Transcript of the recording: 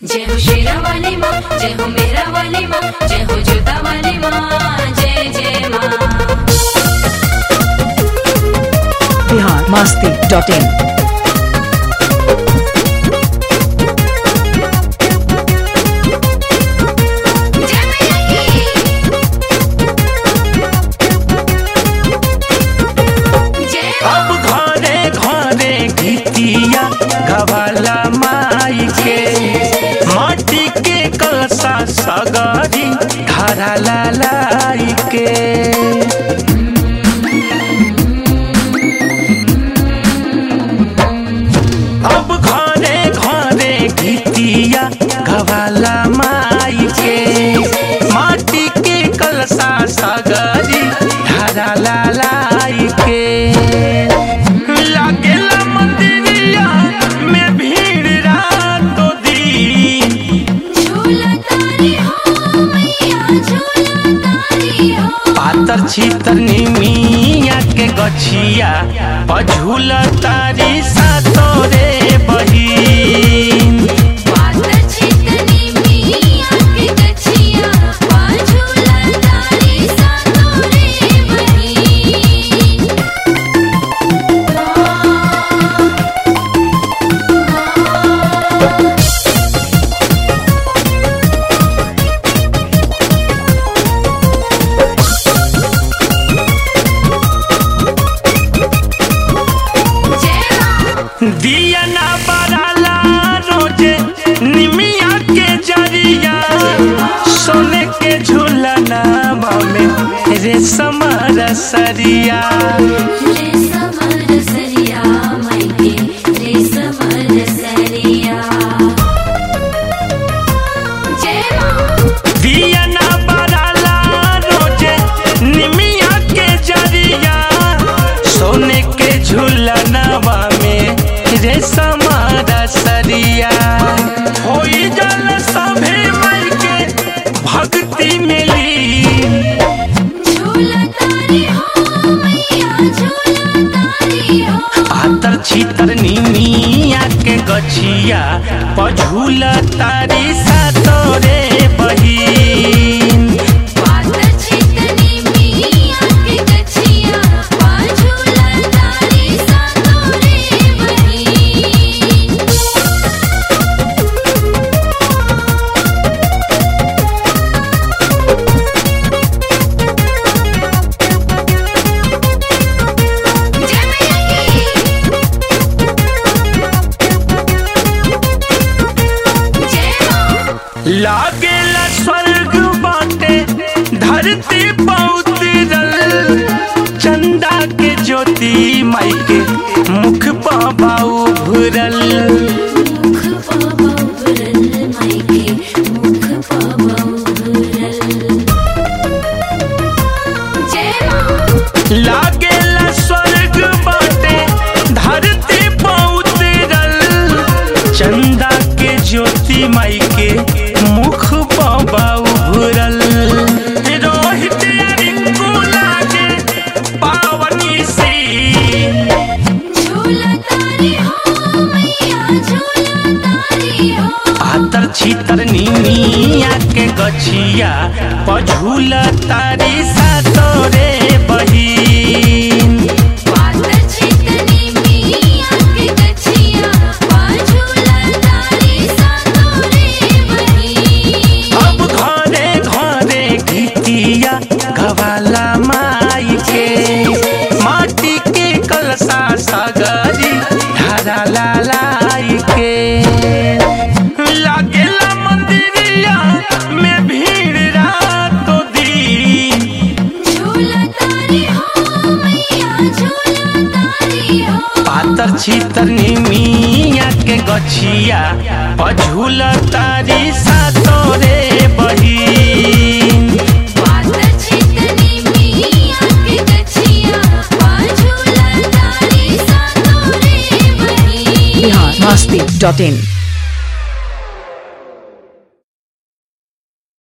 जय हो शेरा वाली माँ जय हो मेरा वाली माँ जय हो जोता वाली माँ जय जय माँ बिहार मास्ती डॉट इन जय मैया की जय अब घरे घरे गीतिया गवाला माई के माटी के कलसा सगरी धारा लाई के अब घरे घरे गीतिया गवाला माई के माटी के कलसा सगरी धारा लाई के लागेला मंदिरिया में भीड़ रातो दिन झूला तारी हो मैया झूला तारी हो पातर छीतर निमिया के गछिया पझुल तारी सातोरे बहिन पातर छितनी मिया के गछिया पा झूला तारी सातोरे बहिन जय माँ दिया ना बराला रोजे निमिया के जरिया सोने के झूलना में रेशम रसरिया रे समर सरिया मायके रे समर सरिया जय माँ दिया ना बराला रोजे निमिया के जरिया सोने के झूलनवा में रेशम रसरिया होई जल सभे मई के भक्ति मिली झूला तारी हो मैया झूला तारी हो पातर छीतर निमिया के गछिया पझुल तारी सातोरे बहिन पातर छितनी मिया के गछिया पा झूला तारी सातोरे बहिन जय मैया की जय माँ लागेला स्वर्ग बाटे धरती बहुत रल चंदा के ज्योति माई के मुख बाबा उभरल मुख पाबा उभरल मायके मुख पाबा उभरल जय माँ लागेला स्वर्ग बाटे धरती बहुत रल चंदा के ज्योति माई के मुख बाबा उभरल रोहित रिंकू लागे पावनी सी झूला तारी हो मैया झूला तारी हो पातर छीतर निमिया के गछिया पझुल तारी सातोरे बहिन पातर छितनी मिया के गछिया पा झूला तारी सातोरे बहिन अब घरे घरे गीतिया गवाला माई के माटी के कलसा सगरी धारा लाई के लागेला मंदिरिया में भीड़ रातो दिन झूला तारी हो मैया झूला तारी हो पातर छीतर निमिया के गछिया पझुल तारी सातोरे बहिन पातर छितनी मिया के गछिया पा झूला तारी सातोरे बहिन बिहार मास्ती डॉट इन